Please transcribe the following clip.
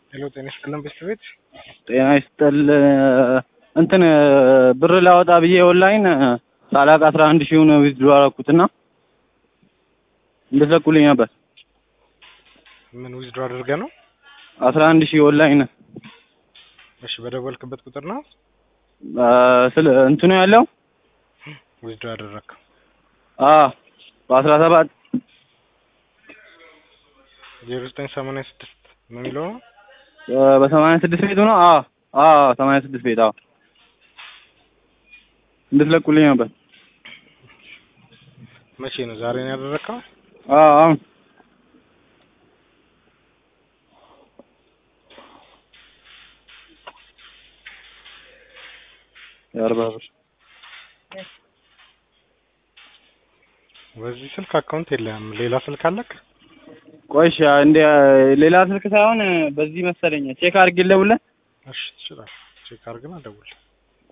ሄሎ ጤና ይስጥልን ቤት ቤት ጤና ይስጥል እንትን ብር ላወጣ ብዬ ኦንላይን ሳላቅ አስራ አንድ ሺውን ዊዝድሮ አደረኩትና እንድትለቁልኝ ነበር። ምን ዊዝድሮ አድርገ ነው? አስራ አንድ ሺህ ኦንላይን እሺ በደወልክበት ቁጥር ነው ስለ እንትኑ ያለው ዊዝድሮ ያደረግከው? አ በአስራ ሰባት ዜሮ ዘጠኝ ሰማንያ ስድስት ነው የሚለው ነው። በሰማንያ ስድስት ቤቱ ነው። አ አ ሰማንያ ስድስት ቤት አዎ እንድትለቁልኝ ነበር። መቼ ነው? ዛሬ ነው ያደረግከው? አ አሁን የአርባ ብር በዚህ ስልክ አካውንት የለም። ሌላ ስልክ አለክ? ቆይሽ እንደ ሌላ ስልክ ሳይሆን በዚህ መሰለኝ ቼክ አድርጌ ልደውልልህ። እሺ ትችላለህ። ቼክ አድርግና ደውል።